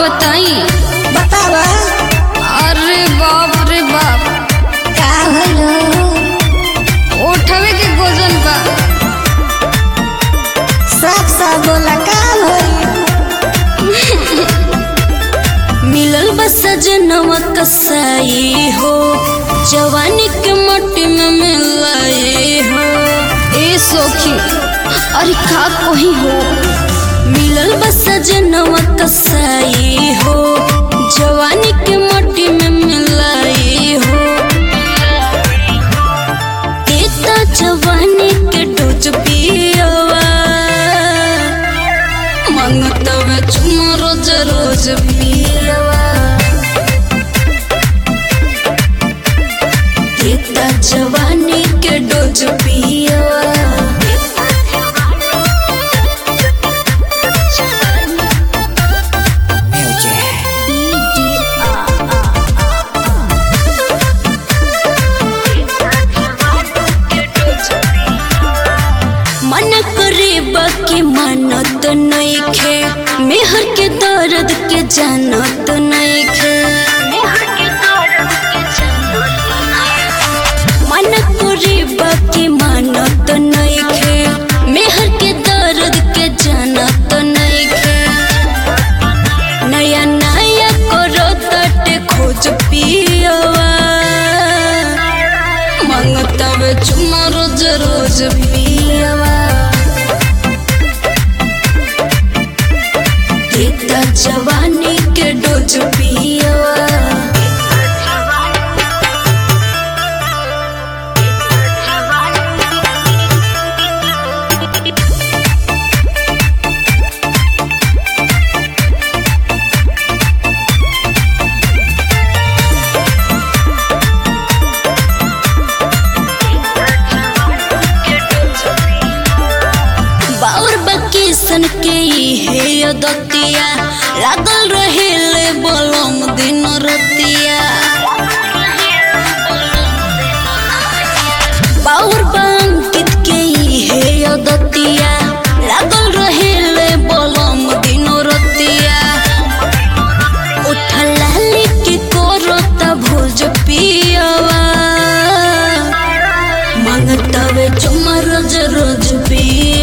बताई बतावा अरे बाप रे बाप का भइलो उठवे के गोजन बा साफ साफ बोला का भइल मिलल बा सजनवा कसाई हो जवानी के मट्टी में मिलाए हो ए सोखी अरे का कोही हो मिलल बा सजनवा कसाई हो जवानी के मट्टी में मिलाए हो देता जवानी के डोज पियवा मंगतवे चुमा रोज रोज पियवा देता जवानी के डोज पियवा मन करे बाकी मानत नइखे मेहर के दर्द के जानत नइखे मन करे बाकी मानत नइखे मेहर के दर्द के जानत नइखे नया नया करो तटे खोज पियवा मंगतवे चुमा रोज रोज पियवा देता जवानी के डोज पियवा बाउर बकीसन के हे दतिया लागल रहेले बलम दिन रतिया बाउर बंकित के हे दतिया लागल रहेले बलम दिन रतिया उठला लिख कोरत भोज पियवा मंगतवे चुमा रोज रोज पिया